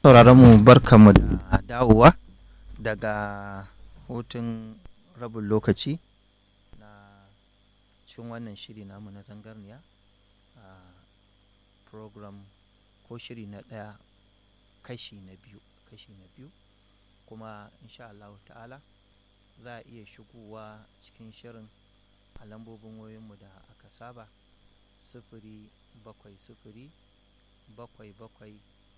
sauraron mu barkamu da dawowa daga hutun rabin lokaci na cin wannan shiri namu na zangarniya a program ko shiri na ɗaya kashi na biyu kashi na biyu kuma insha Allah ta'ala za a iya shigowa cikin shirin a lambobin wayoyinmu da aka saba sifiri bakwai sifiri bakwai bakwai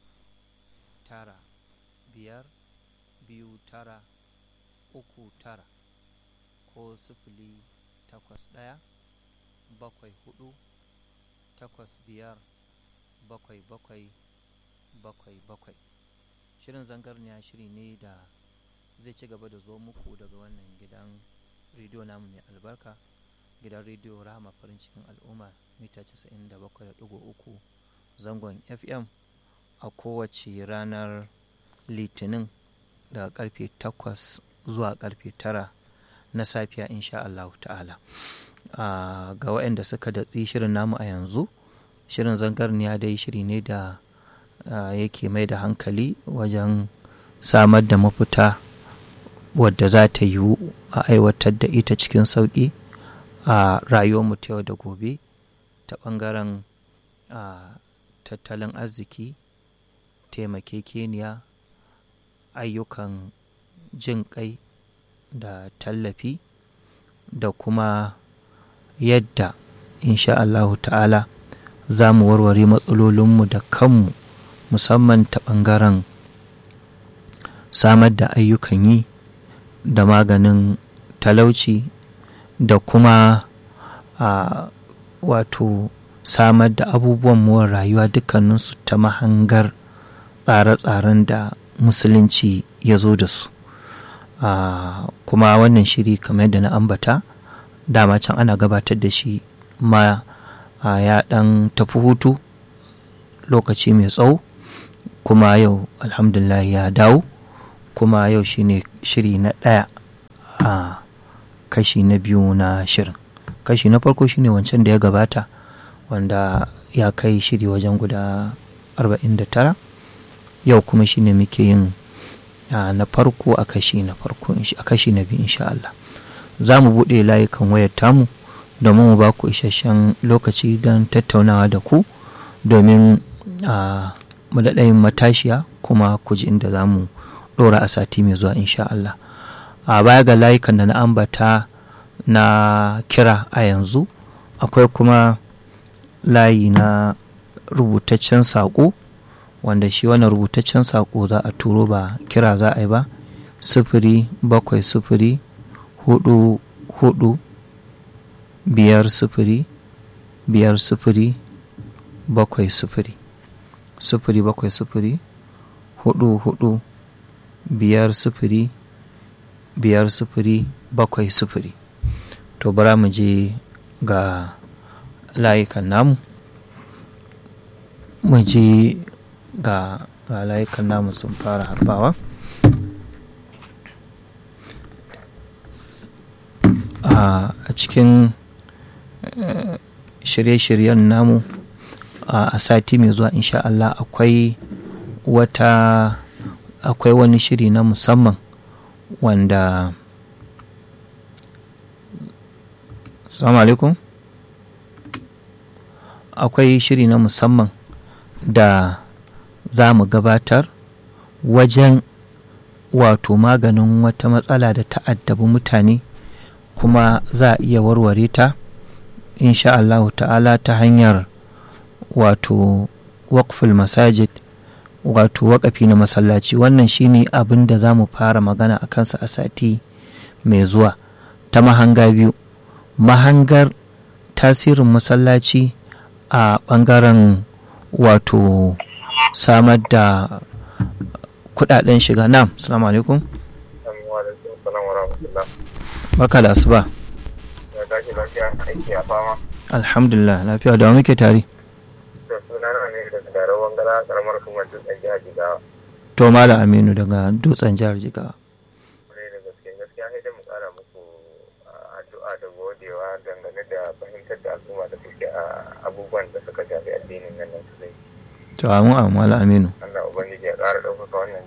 tara biyar biyu tara uku tara ko sifili takwas ɗaya bakwai hudu takwas biyar bakwai bakwai bakwai bakwai shirin zangarniya shiri ne da zai ci gaba da zo muku daga wannan gidan rediyo namu mai albarka gidan rediyo rahama farin cikin al'umma mita 97.3 zangon fm a kowace ranar litinin daga karfe 8 zuwa karfe 9 na safiya insha Allah ta'ala ga waɗanda suka datsi shirin namu a yanzu shirin zangarniya dai shiri ne da yake mai da hankali wajen samar da mafita wadda za ta yiwu a aiwatar da ita cikin sauƙi a rayuwarmu ta yau da gobe ta ɓangaren tattalin arziki taimakekeniya ayyukan jin ƙai da tallafi da kuma yadda insha Allahu ta'ala za mu warware matsalolinmu da kanmu musamman ta ɓangaren samar da ayyukan yi da maganin talauci da kuma a wato samar da abubuwan more rayuwa dukkaninsu ta mahangar tsare-tsaren da musulunci ya zo da su kuma wannan shiri kamar yadda na ambata dama can ana gabatar da shi ma ya dan tafi hutu lokaci mai tsawo kuma yau alhamdulillah ya dawo kuma yau shine shiri na ɗaya a kashi na biyu na shirin kashi na farko shine wancan da ya gabata wanda ya kai shiri wajen guda 49 yau kuma shine muke yin na farko a kashi na farko a kashi na biyu insha Allah za mu buɗe layukan wayar tamu domin mu ba ku isasshen lokaci don tattaunawa da ku domin mu daɗa yin matashiya kuma ku ji inda za mu ɗora a sati mai zuwa insha Allah a baya ga layukan da na ambata na kira a yanzu akwai kuma layi na rubutaccen saƙo wanda shi wannan rubutaccen saƙo za a turo ba kira za a yi ba sifiri bakwai sifiri hudu hudu biyar sifiri biyar sifiri bakwai sifiri sifiri bakwai sifiri hudu hudu biyar sifiri biyar sifiri bakwai sifiri to bara mu je ga layukan namu mu je ga layukan namu sun fara harbawa a cikin shirye-shiryen namu a sati mai zuwa insha Allah akwai wata akwai wani shiri na musamman wanda salamu alaikum akwai shiri na musamman da za mu gabatar wajen wato maganin wata matsala da ta'addabi mutane kuma za a iya warware ta insha Allahu ta'ala ta hanyar wato waqful masajid wato waƙafi na masallaci wannan shine abin da za mu fara magana a kansa a sati mai zuwa ta mahanga biyu mahangar tasirin masallaci a ɓangaren wato samar da kudaden shiga nam salamu alaikum barka da asuba alhamdulillah lafiya da muke tare to mala aminu daga dutsen jihar jigawa dangane da fahimtar da al'umma da suke a abubuwan da suka shafi addinin nan su zai to amin amala aminu Allah ubangiji ya ƙara ɗaukar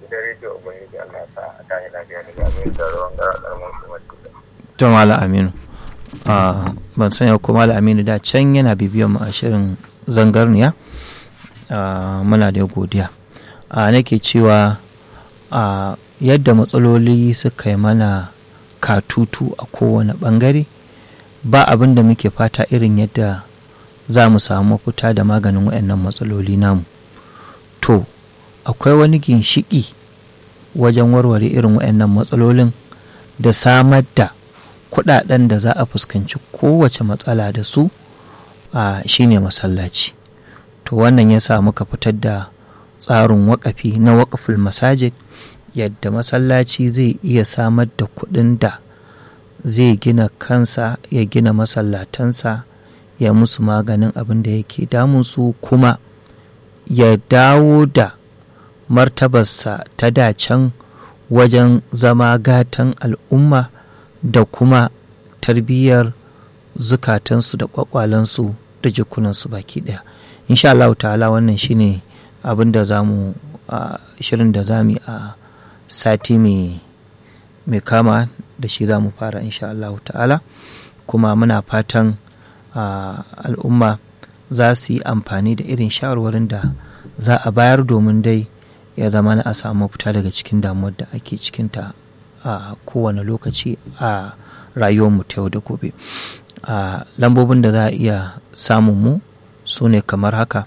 gidan rediyo ubangiji Allah ya sa a tashi lafiya daga abin da ruwan gara ƙaramin hukumar tuka. to malam aminu Ah, ban sanya ko malam aminu da can yana bibiyan mu a shirin zangarniya Ah, muna da godiya Ah, nake cewa ah, yadda matsaloli suka yi mana katutu a kowane bangare ba abin da muke fata irin yadda za mu samu mafita da maganin waɗannan matsaloli namu to akwai wani ginshiki wajen warware irin waɗannan matsalolin da samar da kuɗaɗen da za a fuskanci kowace matsala da su a shine masallaci to wannan ya sa muka fitar da tsarin waƙafi na waƙaful masajid yadda masallaci zai iya samar da kuɗin da zai gina kansa ya gina masallatansa ya musu maganin abin da yake damunsu kuma ya dawo da martabarsa ta dacen wajen zama gatan al'umma da kuma tarbiyyar zukatansu da kwakwalansu da jikunansu baki daya insha Allah ta'ala wannan shine abin da za mu shirin da za mu yi a sati mai kama da shi za mu fara insha Allah ta'ala kuma muna fatan al'umma za su yi amfani da irin shawarwarin da za a bayar domin dai ya zama na a samu fita daga cikin damuwar da ake cikinta a kowane lokaci a rayuwarmu ta yau da gobe a lambobin da za a iya samun mu su ne kamar haka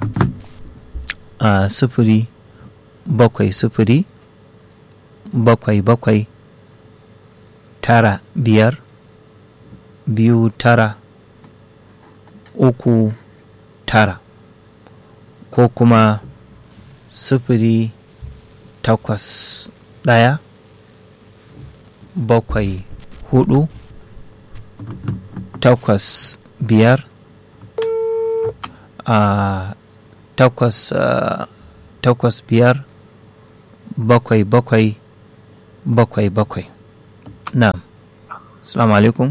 a sifiri bakwai sifiri bakwai bakwai tara biyar biyu tara uku tara ko kuma sifiri takwas ɗaya bakwai hudu takwas biyar a takwas takwas biyar bakwai bakwai bakwai bakwai na salamu alaikum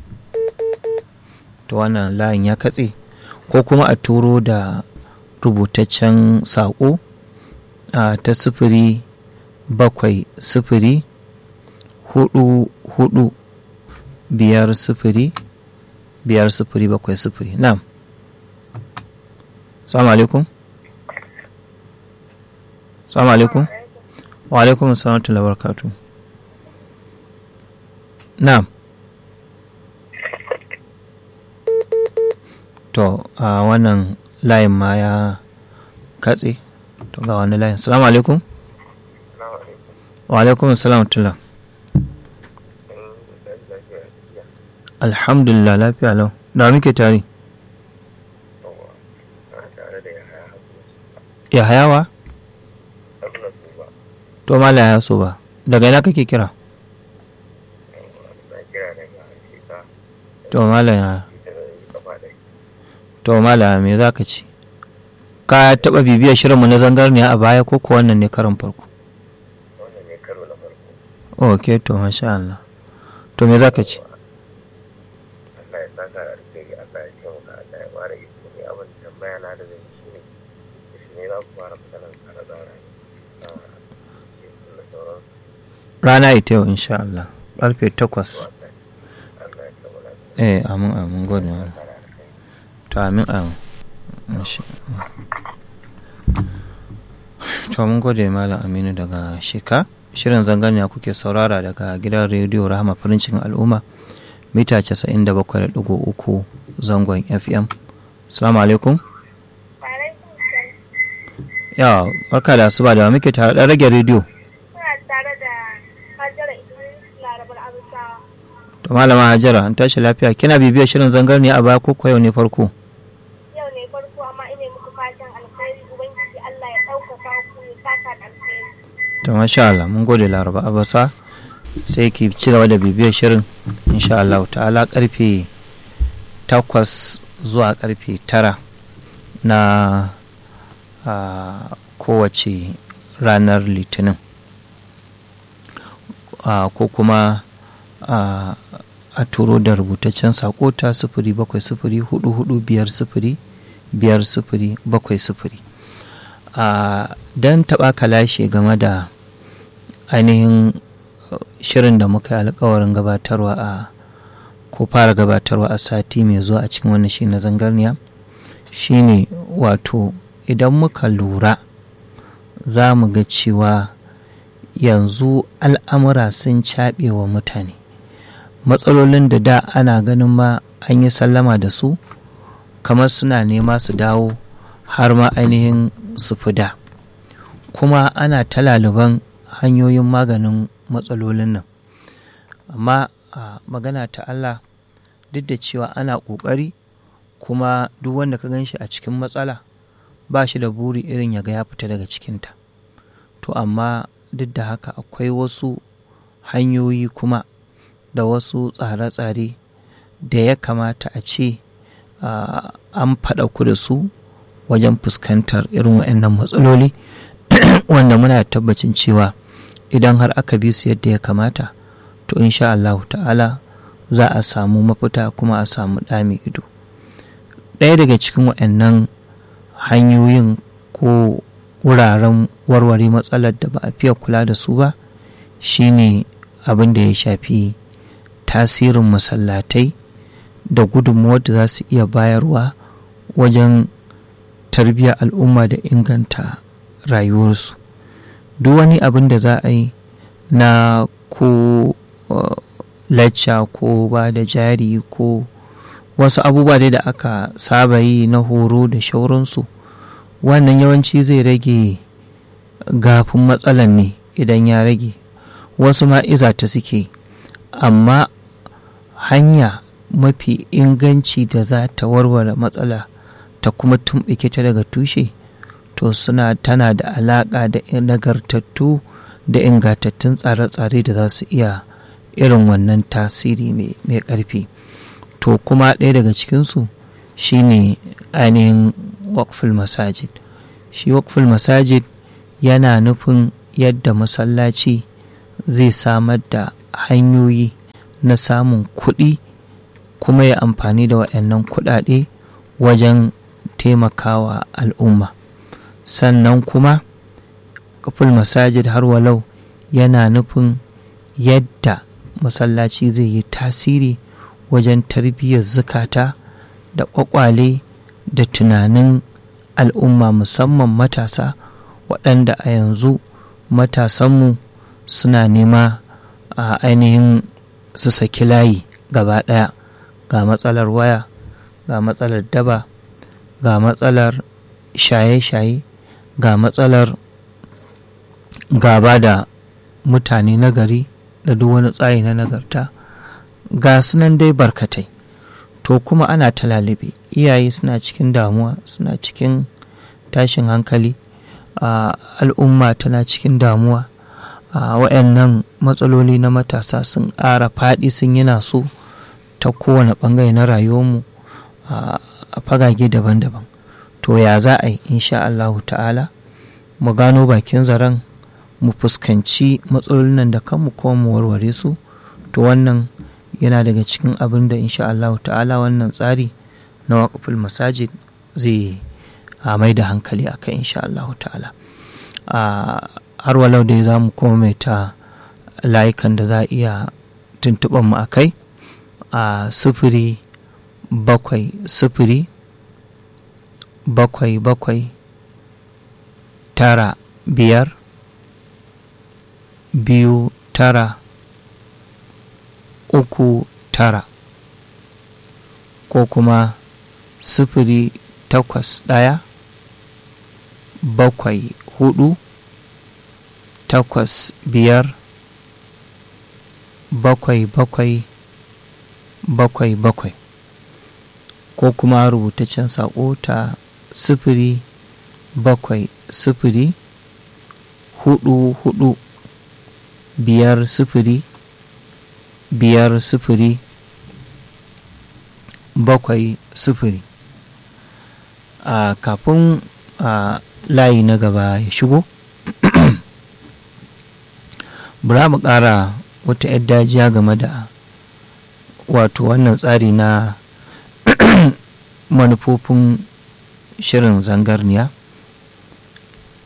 to wannan layin ya katse ko kuma a turo da rubutaccen saƙo a ta sifiri bakwai sifiri hudu hudu biyar sifiri biyar sifiri bakwai sifiri na salamu alaikum salamu alaikum wa alaikum salamatu labarkatu na to a wannan layin ma ya katse to ga wani layin salamu alaikum wa alaikum salam tula alhamdulillah lafiya lau da muke tare ya hayawa to mala ya so ba daga ina kake kira to mala ya to mala me za ka ci ka taɓa bibiyar shirinmu na zangarniya a baya ko ko wannan ne karin farko wannan ne karo na farko ok to masha Allah to me za ka ci Allah ya saka da alheri Allah ya kyau ka Allah ya fara iko ne abin tambaya na da zai shi ne shi ne za ku fara fitanan tsare tsare na da sauran rana ita yau insha Allah ƙarfe takwas Allah ya kammala eh amin amin gode mana to amin amin Masha Allah. to mun gode malam aminu daga shika shirin zangania kuke saurara daga gidan rediyo rahama farin cikin al'umma mita 97.3 zangon fm salamu alaikum ya barka da asuba da wa muke tare da rage rediyo Kuna tare da Hajara Idris Larabar Abusawa. to malama hajara an tashi lafiya kina bibiyar shirin zangarniya a baya ko ko yau ne farko Yau ne farko amma ina muku fatan alkhairi Ubangiji Allah ya ɗaukaka ku ya saka da alkhairi. to masha Allah mun gode laraba abasa sai ki ci gaba da bibiyar shirin insha Allah ta'ala karfe takwas zuwa karfe tara na a kowace ranar litinin a ko kuma a a turo da rubutaccen sako ta sifiri bakwai sifiri hudu hudu biyar sifiri biyar sifiri bakwai sifiri a don taɓa kalashe game da ainihin shirin da muka yi alkawarin gabatarwa a ko fara gabatarwa a sati mai zuwa a cikin wannan shi na zangarniya shine wato idan muka lura za mu ga cewa yanzu al'amura sun caɓe wa mutane matsalolin da da ana ganin ma an yi sallama da su kamar suna nema su dawo har ma ainihin su fi da kuma ana ta laliban hanyoyin maganin matsalolin nan amma a magana ta Allah duk da cewa ana ƙoƙari kuma duk wanda ka gan shi a cikin matsala ba shi da buri irin ya ga ya fita daga cikinta to amma duk da haka akwai wasu hanyoyi kuma da wasu tsare-tsare da ya kamata a ce an faɗa ku da su wajen fuskantar irin waɗannan matsaloli wanda muna tabbacin cewa idan har aka bi su yadda ya kamata to insha Allah ta'ala za a samu mafita kuma a samu ɗami ido ɗaya daga cikin waɗannan hanyoyin ko wuraren warware matsalar da ba a fiye kula da su ba shine abin da ya shafi tasirin masallatai da gudunmuwar da za su iya bayarwa wajen tarbiyyar al'umma da inganta rayuwarsu duk wani abin da za a yi na ko lacca ko ba da jari ko wasu abubuwa dai da aka saba yi na horo da shauransu wannan yawanci zai rage gafin matsalan ne idan ya rage wasu ma iza ta suke amma hanya mafi inganci da za ta warware matsala ta kuma tumɓuke ta daga tushe to suna tana da alaƙa da nagartattu da ingantattun tsare-tsare da za su iya irin wannan tasiri mai ƙarfi to kuma ɗaya daga cikinsu shine ainihin wakful masajid shi wakful masajid yana nufin yadda masallaci zai samar da hanyoyi na samun kuɗi kuma ya amfani da waɗannan kuɗaɗe wajen taimakawa al'umma sannan kuma kaful masajid har walau yana nufin yadda masallaci zai yi tasiri wajen tarbiyyar zukata da ƙwaƙwale da tunanin al'umma musamman matasa waɗanda a yanzu matasanmu suna nema a ainihin su saki layi gaba ɗaya ga matsalar waya ga matsalar daba ga matsalar shaye-shaye ga matsalar gaba da mutane nagari da duk wani tsari na nagarta ga sunan dai barkatai to kuma ana ta lalibe iyaye suna cikin damuwa suna cikin tashin hankali al'umma tana cikin damuwa wa'annan matsaloli na matasa sun ƙara faɗi sun yana so ta kowane ɓangare na rayuwarmu a fagage daban-daban to ya za a yi insha Allahu ta'ala mu gano bakin zaren mu fuskanci matsalolin nan da kanmu kuma mu warware su to wannan yana daga cikin abin da insha Allahu ta'ala wannan tsari na waƙaful masajid zai mai da hankali a kai insha Allahu ta'ala har walau da za mu koma mai ta layukan da za a iya tuntuɓar mu a kai a sufuri bakwai sufuri bakwai bakwai tara biyar biyu tara uku tara ko kuma sufuri takwas ɗaya bakwai hudu takwas biyar bakwai bakwai bakwai bakwai ko kuma rubutaccen saƙo ta sifiri bakwai sifiri hudu hudu biyar sifiri biyar sifiri bakwai sifiri a kafin a layi na gaba ya shigo bura mu ƙara wata 'yar dajiya game da wato wannan tsari na manufofin shirin zangarniya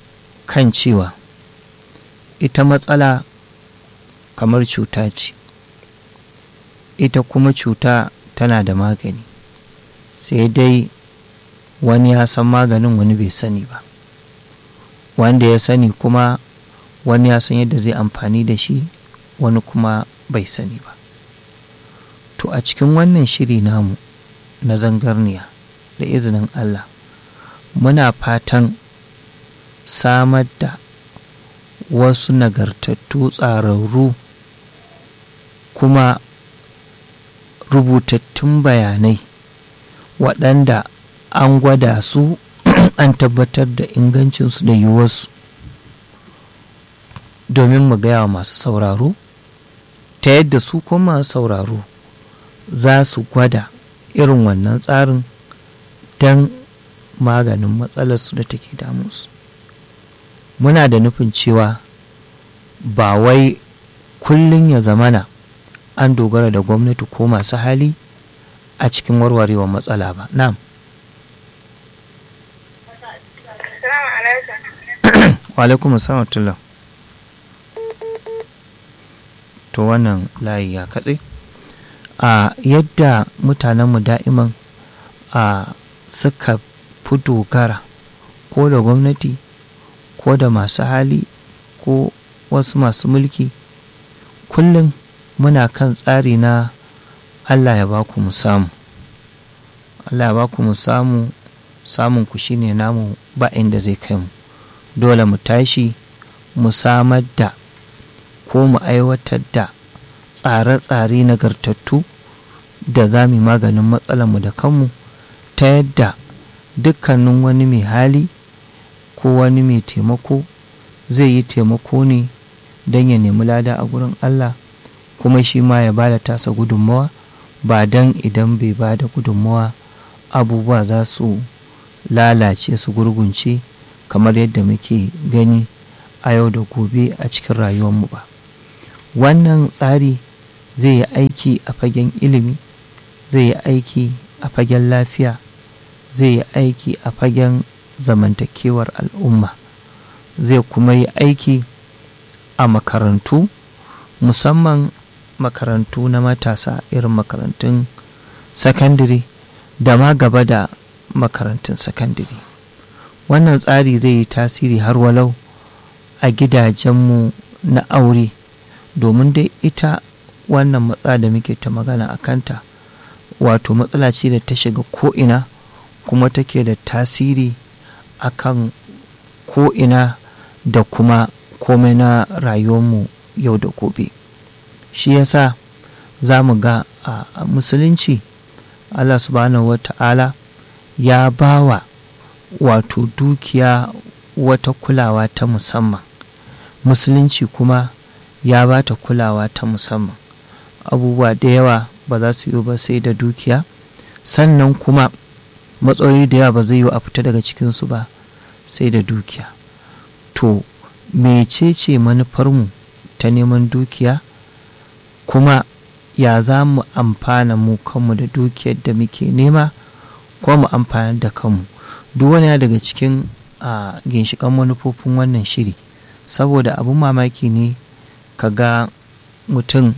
kan cewa ita matsala kamar cuta ce ita kuma cuta tana da magani sai dai wani ya san maganin wani bai sani ba wanda ya sani kuma wani ya san yadda zai amfani da shi wani kuma bai sani ba to a cikin wannan shiri namu na zangarniya da izinin allah muna fatan samar da wasu nagartattu tsararru kuma rubutattun bayanai waɗanda an gwada su an tabbatar da ingancinsu da yiwuwarsu domin mu gaya wa masu sauraro ta yadda su kuma masu sauraro za su gwada irin wannan tsarin don maganin matsalarsu da take damunsu muna da nufin cewa ba wai kullum ya zamana an dogara da gwamnati ko masu hali a cikin warwarewa matsala ba na'am alaikum assalam to wannan layi ya katse a yadda mutanenmu da'iman a suka fi dogara ko da gwamnati ko da masu hali ko wasu masu mulki kullum muna kan tsari na allah ya baku mu samu allah ya baku mu samu samun ku shine namu ba inda zai kai mu dole mu tashi mu samar da ko mu aiwatar da tsare-tsare nagartattu da za mu maganin mu da kanmu ta yadda dukkanin wani mai hali ko wani mai taimako zai yi taimako ne don ya nemi lada a gurin Allah kuma shi ma ya ba da tasa gudunmawa ba don idan bai ba da gudunmawa abubuwa za su lalace su gurgunce kamar yadda muke gani a yau da gobe a cikin rayuwarmu ba wannan tsari zai yi aiki a fagen ilimi zai yi aiki a fagen lafiya zai yi aiki a fagen zamantakewar al'umma zai kuma yi aiki a makarantu musamman makarantu na matasa irin makarantun sakandare da ma gaba da makarantun sakandare wannan tsari zai yi tasiri har walau a gidajenmu na aure domin dai ita wannan matsala da muke ta magana a kanta wato matsala ce da ta shiga ko'ina kuma take da tasiri akan ko'ina da kuma komai na rayuwarmu yau da gobe shi yasa za mu ga a musulunci allah subhanahu wa ta'ala ya bawa wato dukiya wata kulawa ta musamman musulunci kuma ya ba ta kulawa ta musamman abubuwa da yawa ba za su yi ba sai da dukiya sannan kuma matsaloli da yawa ba zai yi a fita daga cikinsu ba sai da dukiya to mecece manufarmu ta neman dukiya kuma ya za mu amfana mu kanmu da dukiyar da muke nema ko mu amfana da kanmu duk wani daga cikin a ginshiƙan manufofin wannan shiri saboda abin mamaki ne ka ga mutum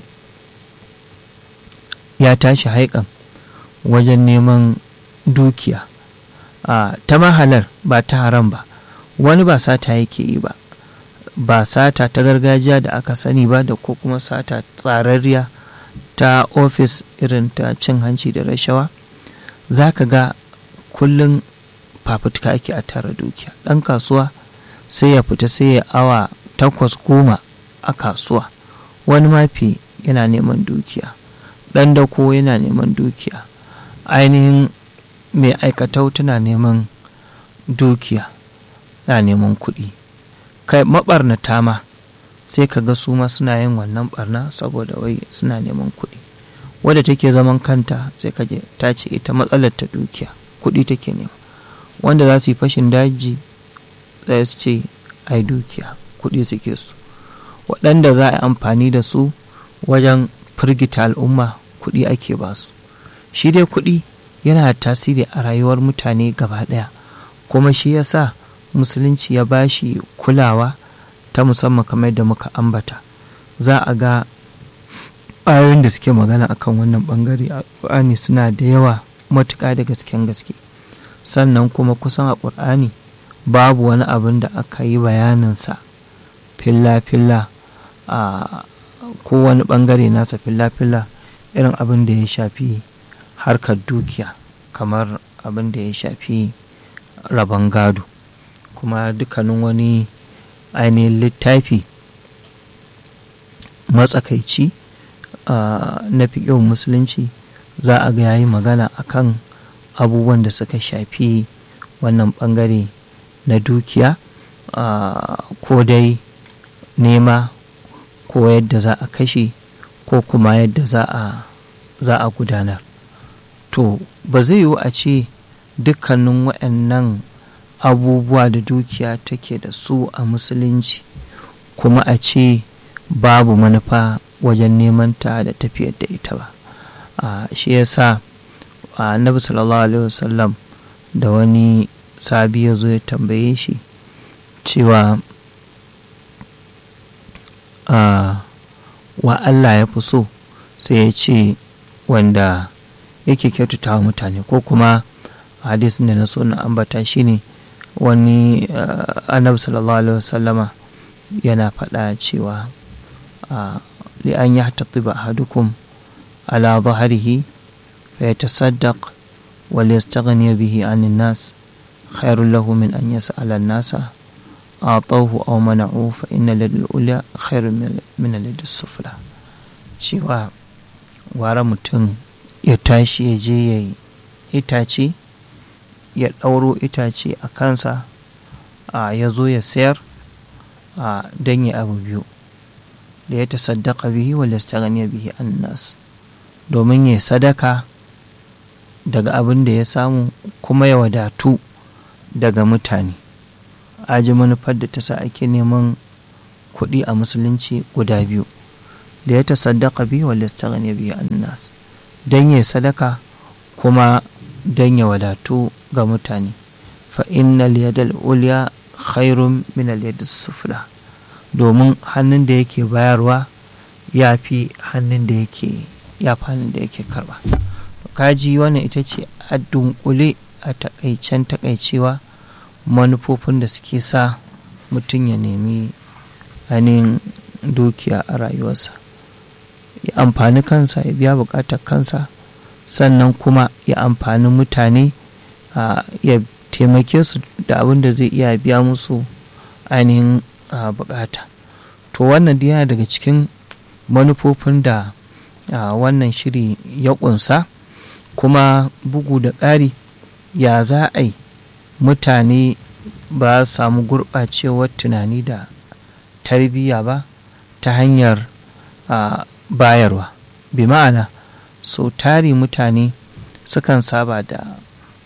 ya tashi haikan wajen neman dukiya ta mahalar ba ta haram ba wani ba sata yake yi ba ba sata ta gargajiya da aka sani ba da ko kuma sata tsararriya ta ofis irin ta cin hanci da rashawa za ka ga kullum fafutuka ake a tara dukiya ɗan kasuwa sai ya fita sai ya awa takwas goma a kasuwa wani mafi yana neman dukiya ɗan dako yana neman dukiya ainihin mai aikatau tana neman dukiya na neman kuɗi kai maɓarnata ma sai ka ga su ma suna yin wannan barna saboda wai suna neman kuɗi wadda take zaman kanta sai ka je ta ce ita matsalar ta dukiya kuɗi take nema wanda za su yi fashin daji sai su ce ai dukiya kuɗi suke su waɗanda za a yi amfani da su wajen firgita al'umma kuɗi ake ba su shi dai kuɗi yana da tasiri a rayuwar mutane gaba ɗaya kuma shi yasa musulunci ya bashi kulawa ta musamman kamar da muka ambata za a ga ayoyin da suke magana akan wannan bangare a ƙur'ani suna da yawa matuƙa da gasken gaske sannan kuma kusan a ƙur'ani babu wani abin da aka yi bayaninsa filla-filla a kowane bangare nasa filla-filla irin abin da ya shafi harkar dukiya kamar abin da ya shafi rabon gado kuma dukkanin wani ainihin littafi matsakaici na fiƙin musulunci za a ga yayi magana akan abubuwan da suka shafi wannan bangare na dukiya ko dai nema ko yadda za a kashe ko kuma yadda za a gudanar to ba zai yiwu a ce dukkanin waɗannan abubuwa da dukiya take da su a musulunci kuma a ce babu manufa wajen neman ta da tafiyar da ita ba shi yasa annabi sallallahu alaihi wasallam da wani sabi ya zo ya tambaye shi cewa wa Allah ya fi so sai ya ce wanda yake kyautata wa mutane ko kuma hadisin da na so na ambata shine wani annabi sallallahu alaihi wasallama yana faɗa cewa li an ya tatiba ahadukum ala zaharihi fa yatasaddaq wal yastaghni bihi anin nas khairul lahu min an yas'ala an-nasa atawhu aw mana'u fa inna lil ulya khairun min lil sufla cewa ware mutum ya tashi ya je ya yi itace ya ɗauro itace a kansa a ya zo ya sayar a don ya abu biyu da ya tasaddaka bihi wal yastaghni bihi annas domin ya sadaka daga abin da ya samu kuma ya wadatu daga mutane aji manufar da ta sa ake neman kuɗi a musulunci guda biyu da ya tasaddaka bihi wal yastaghni bihi annas don ya sadaka kuma don ya wadatu ga mutane fa innal yadal ulya khairun min al sufla domin hannun da yake bayarwa ya fi hannun da yake ya fi hannun da yake karba kaji wannan ita ce a dunkule a takaicen takaicewa manufofin da suke sa mutum ya nemi ainihin dukiya a rayuwarsa ya amfani kansa ya biya bukatar kansa sannan kuma ya amfani mutane ya taimake su da abin da zai iya biya musu ainihin bukata to wannan yana daga cikin manufofin da wannan shiri ya kunsa kuma bugu da ƙari ya za a yi mutane ba samu gurɓacewar tunani da tarbiyya ba ta hanyar bayarwa bi ma'ana sau tari mutane sukan saba da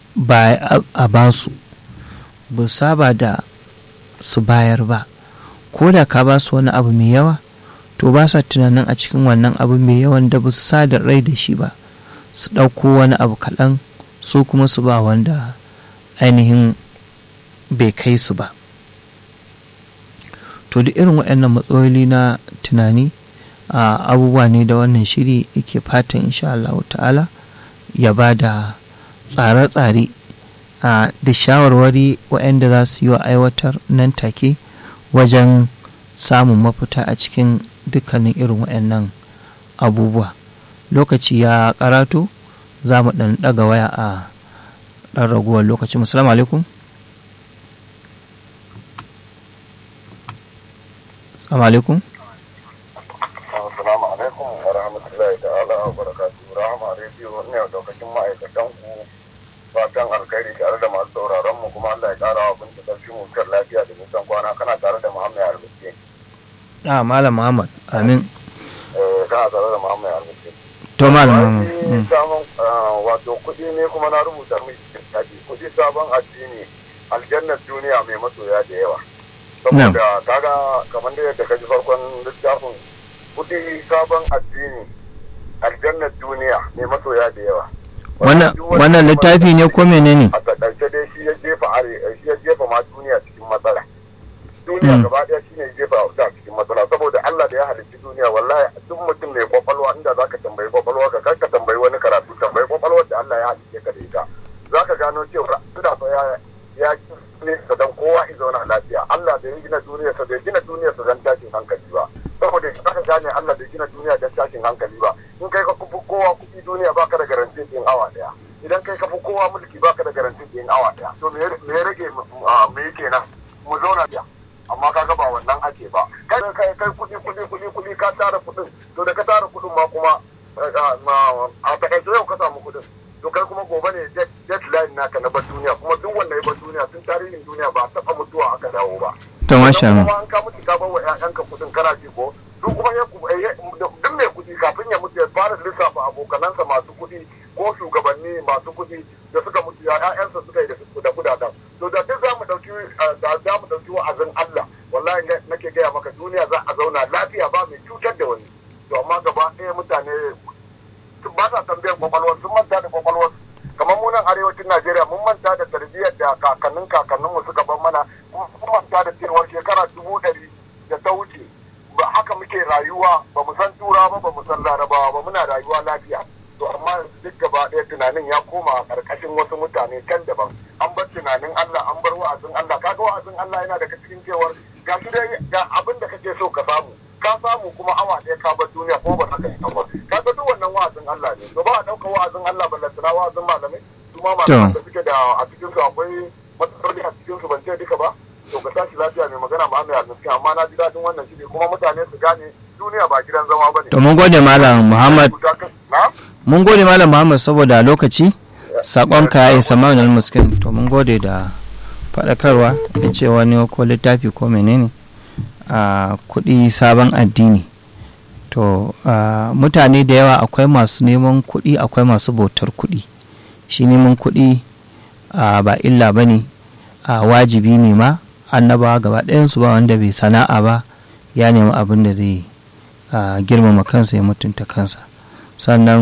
a basu ba saba da su bayar ba ko da ka ba su wani abu mai yawa to ba sa tunanin a cikin wannan abu mai yawan da ba su sa da rai da shi ba su ɗauko wani abu kaɗan su kuma su ba wanda ainihin bai kai su ba to da irin waɗannan matsaloli na tunani a abubuwa ne da wannan shiri yake fatan insha Allah ta'ala ya ba da tsare-tsare da shawarwari waɗanda za su yi wa aiwatar nan take wajen samun mafita a cikin dukkanin irin waɗannan abubuwa lokaci ya karatu za mu ɗan ɗaga waya a ɗan raguwar lokaci musalamu alaikum salamu alaikum Assalamu alaikum wa rahmatullahi ta'ala wa barakatuhu. Rahama rediyo ne daukacin ma'aikatan ku fatan alkhairi tare da masu sauraron mu kuma Allah ya kara wa binta karfi mu kan lafiya da nisan kwana kana tare da Muhammad Albiski. a malam muhammad amin Eh kana tare da Muhammad Albiski. to malam muhammad Wani sabon wato kuɗi ne kuma na rubuta miki tafi kuɗi sabon addini aljannar duniya mai masoya da yawa. Saboda kaga kamar da yadda ka ji farkon littafin kuɗi sabon addini aljannar duniya mai masoya da yawa wannan wannan littafi ne ko menene a takaice dai shi ya jefa are shi ya jefa ma duniya cikin matsala duniya Mm. gaba daya shine ya jefa ta cikin matsala saboda Allah da ya halicci duniya wallahi duk mutum mai kwakwalwa inda zaka tambayi kwakwalwa ka kar ka tambayi wani karatu tambayi kwakwalwar da Allah ya halicce ka da ita zaka gano cewa suna fa ya ya ne ka dan kowa ya zauna lafiya Allah da ya gina duniya sa bai gina duniya sa dan tashin hankali ba saboda zaka gane Allah bai gina duniya dan tashin hankali ba in kai ka kufi kowa kuɗi duniya baka da garantin din awa daya idan kai ka fi kowa mulki baka da garantin din awa daya to me me ya rage mu- ah, me yake nan mu zauna biya amma kaga ba wannan ake ba kai kai kai kuɗi kuɗi kuɗi kuɗi ka tara kuɗin to da ka tara kuɗin ma kuma eh, ah, ma- a takaice yau ka samu kuɗin to kai kuma gobe ne jet- deadline naka na bar duniya kuma duk wanda ya bar duniya tun tarihin duniya ba a taɓa mutuwa aka dawo ba to masha Idan Allah kuma an ka mutu ka bar wa ƴaƴanka kuɗin kana ji ko duk kuma ya ku- eh, duk mai kuɗi kafin ya mutu ya fara lissafa abokanansa masu kuɗi ko shugabanni masu kuɗi da suka mutu ya ƴaƴansa suka yi da su da kudaden to da duk za mu ɗauki eh, da za mu ɗauki wa'azin Allah wallahi ne- nake gaya maka duniya za a zauna lafiya ba mai cutar da wani to amma gaba ɗaya mutane sun ba sa tambayar kwakwalwar sun manta da kwakwalwar kamar mu nan arewacin Najeriya mun manta da tarbiyyar da kakannin kakanninmu suka bar mana kuma mun manta da cewar shekara dubu ɗari da ta wuce ba haka muke rayuwa ba mu san tura ba ba mu san larabawa ba muna rayuwa lafiya to amma yanzu duk gaba ɗaya tunanin ya koma a ƙarƙashin wasu mutane can daban an bar tunanin Allah an bar wa'azin Allah kaga wa'azin Allah yana daga cikin cewar ga shi dai ga abin da kake so ka samu ka samu kuma awa ɗaya ka bar duniya ko ba haka yi ba kaga duk wannan wa'azin Allah ne to ba a ɗauka wa'azin Allah ballantana wa'azin malamai su ma malaman da suke da a cikin su akwai matsaloli a cikin su ban ce duka ba to ka tashi lafiya mai magana ba mai almiskin amma na ji daɗin wannan shi ne kuma mutane su gane duniya ba gidan zama ba ne. to mun gode malam Muhammad Na? mun gode malam Muhammad saboda lokaci sakonka ya isa malam muskin to mun gode da faɗakarwa da cewa ne ko littafi ko menene a kuɗi sabon addini to a, mutane da yawa akwai masu neman kuɗi akwai masu bautar kuɗi shi neman kuɗi a, ba illa ba ne a wajibi ne ma annabawa gaba ɗayansu ba wanda bai sana'a ba ya nemi abin da zai a, girmama kansa ya mutunta kansa sannan